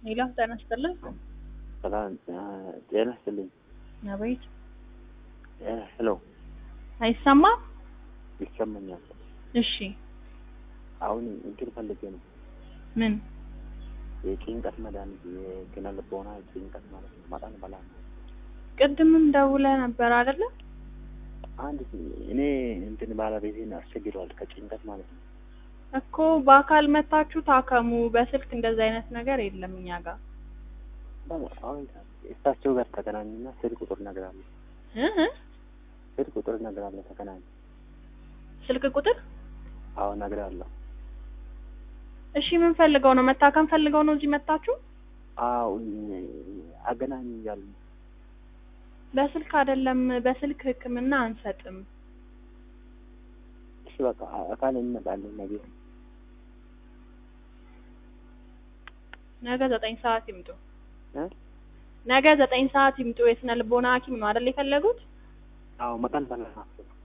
ሄሎ ጤና ይስጥልን። ሰላም ጤና ይስጥልኝ። አቤት። ሄሎ አይሰማም? ይሰማኛል። እሺ አሁን እንትን ፈልጌ ነው ምን? የጭንቀት መድኃኒት የኪነ ልቦና ጭንቀት ማለት ነው። መጠን በላ ነው። ቅድምም ደውለህ ነበር አይደለ? አንድ እኔ እንትን ባለቤቴን አስቸግረዋል ከጭንቀት ማለት ነው። እኮ በአካል መታችሁ ታከሙ። በስልክ እንደዚህ አይነት ነገር የለም እኛ ጋር አሁን እሳቸው ጋር ተገናኙና ስልክ ቁጥር እነግርሃለሁ። እ እ ስልክ ቁጥር እነግርሃለሁ። ተገናኙ። ስልክ ቁጥር አዎ እነግርሃለሁ። እሺ ምን ፈልገው ነው? መታከም ፈልገው ነው እዚህ መታችሁ? አዎ አገናኙ እያሉ በስልክ አይደለም፣ በስልክ ሕክምና አንሰጥም። እሺ በቃ አካል እንመጣለን ነገ ነገ ዘጠኝ ሰዓት ይምጡ። እ ነገ ዘጠኝ ሰዓት ይምጡ። የስነ ልቦና ሐኪም ነው አይደል የፈለጉት? አዎ መጠን በላ ናቸው